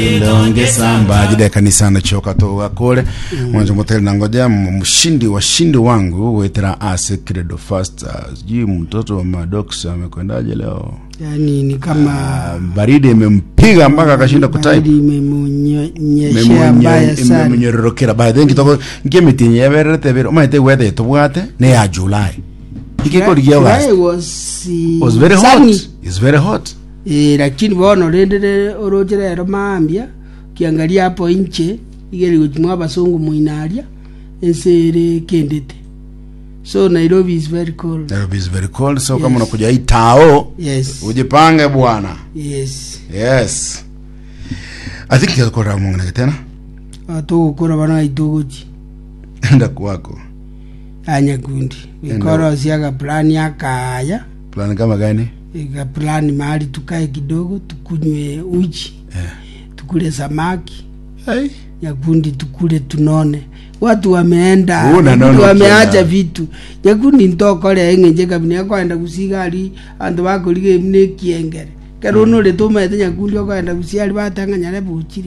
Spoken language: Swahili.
mbajide kanisani choka toga kule mwanzo moteli nangoja m- mshindi washindi wangu wetera ase credo fast sijui mtoto wa madox amekwendaje leo yani ni kama Ah, baridi imempiga mpaka akashinda kutype baridi imemunyeshea mbaya sana memunyororokera by then kitoko nkemitinyi yabererete bere omaete weather yetubwate ne ya july ikikorigia July August was, uh, was very sunny. hot it's very hot Eh, lakini bono rindire oroche rero maambia kiangalia hapo inche igeri guchimwa abasungu muinaria ensere kendete so nairobi is very cold Nairobi is very cold so Yes. kama unakuja hii tao yes ujipange bwana yes yes i think yakorera mungu tena atugukura bana gaituguchi enda kwako anyakundi ikoro siaga plani akaya plan kama gani ika plani mahali tukae kidogo tukunywe uji yeah. tukule samaki hey. nyakundi tukule tunone watu wameenda Una Nyakundi nono wameacha kiana. vitu nyakundi ntokore eng'enche kabini akoenda gusigari antu bakorige mune kiengere kero nore tumete nyakundi okoenda gusiari batang'anyare buchiri